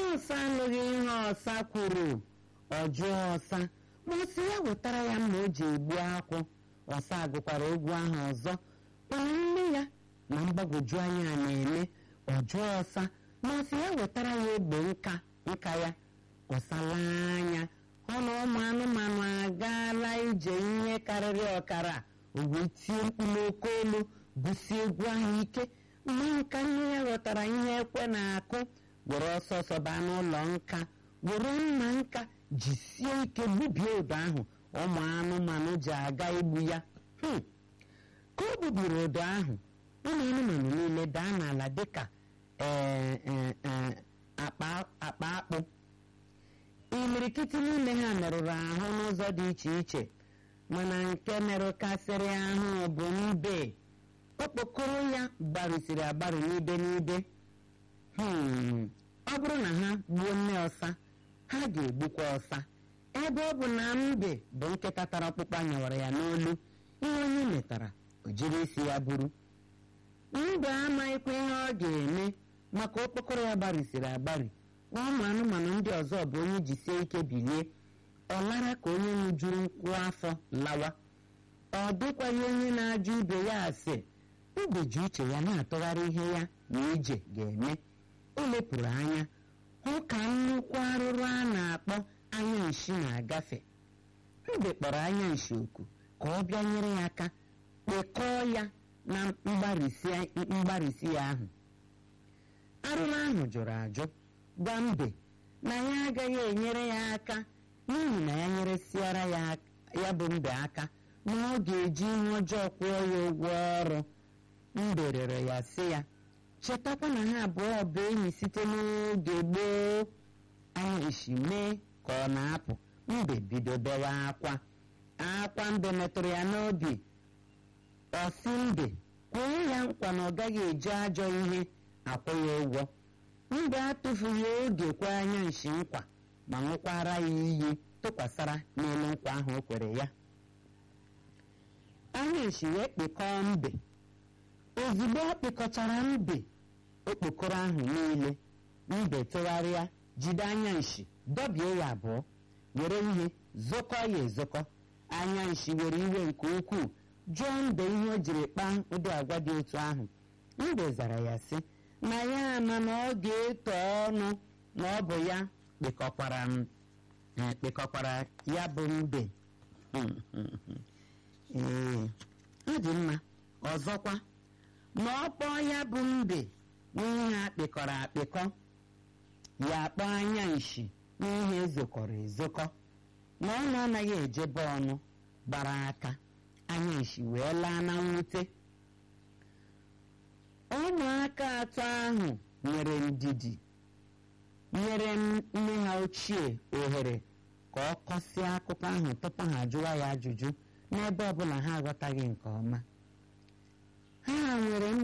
ọsa anụghị ihe ọsa kwuru ọ jụọ ọsa ma ọ sị ya wetara ya mma o ji egbu akwụ ọsa agụkwara egwu ahụ ọzọ mana nne ya na mgbagwoju anya na-eme ọ jụọ ọsa ma ọ sị ya wetara ya egbe nka nka ya ọsa laa anya ọ na ụmụ anụmanụ agaala ije ihe karịrị ọkara o wee tie mkpu n'oke olu busie egwu ahụ ike mgbe nka nne ya ghọtara ihe ekwe na-akụ were ọsọ ọsọ baa n'ụlọ nka were mma nka jisie ike gbubie ụdọ ahụ ụmụ anụmanụ ji aga igbu ya Hmm. ka o gbubiri ụdọ ahụ ụmụ anụmanụ niile daa n'ala dịka ee, ee, ee, akpa akpa akpụ imirikiti n'ime ha merụrụ ahụ n'ụzọ dị iche iche mana nke merụkasịrị ahụ bụ mbe okpokoro ya gbarụsiri agbarụ n'ibe n'ibe Hmm, ọ bụrụ na ha gbuo nne ọsa ha ga-egbukwa ọsa ebe ọ bụ na mbe bụ nkịta tara ọkpụkpụ anyawara ya n'olu ihe onye metara o jiri isi ya buru mbe amaghịkwa ihe ọ ga-eme maka okpokoro ya gbarịsiri agbarị ụmụ anụmanụ ndị ọzọ bụ onye jisie ike bilie ọ lara ka onye ṅụjuru nkwụ afọ lawa ọ dịkwaghị onye na-ajụ ibe ya ase mbe ji uche ya na-atụgharị ihe ya na ije ga-eme o lepụrụ anya hụ ka nnukwu arụrụ a na-akpọ anya nshi na-agafe mbe kpọrọ anya nshi oku ka ọ bịa nyere ya aka kpekọọ ya na mgbarịsị mgbarịsị ya ahụ arụrụ ahụ jụrụ ajụ gwa mbe na ya agaghị enyere ya aka n'ihi na ya nyeresiara ya ya bụ mbe aka na ọ ga-eji ihe ọjọọ kwụọ ya ụgwọ ọrụ mbe rịọrọ ya sị ya chetakwa na ha abụọ bụ enyi site n'oge gboo anya isi mee ka ọ na-apụ mbe bido bewa akwa akwa mbe metụrụ ya n'obi ọsị mbe kwụrụ ya nkwa na ọ gaghị eji ajọ ihe akwụ ya ụgwọ mbe atụfughị oge kwe anya nshi nkwa ma ṅụkwara ya iyi tụkwasara n'elu nkwa ahụ o kwere ya anya nshi wee kpekọọ mbe ozugbo ọ kpịkọchara mbe okpokoro ahụ niile mbe tụgharịa jide anya nshi dọbie ya abụọ were ihe zokọ ya ezokọ anya nshi were iwe nke ukwuu jụọ mbe ihe o jiri kpaa ụdị agwa dị otu ahụ mbe zara ya sị na ya ama na ọ ga-eto ọnụ na ọ bụ ya kpịkọkwara m eh, kpịkọkwara ya bụ mbe ee ọ dị mma ọzọkwa ma ọ kpọọ ya bụ mbe n'ihe akpịkọrọ akpịkọ ya kpọọ anya nshi n'ihe ezokọrọ ezokọ ma ọ na-anaghị ejebe ọnụ gbara aka anya nshi wee laa na mwute ụmụaka atọ ahụ nwere ndidi nyere nne ha ochie ohere ka ọ kọsịa akụkọ ahụ tupu ha jụwa ya ajụjụ n'ebe ọbụla ha aghọtaghị nke ọma ha nwere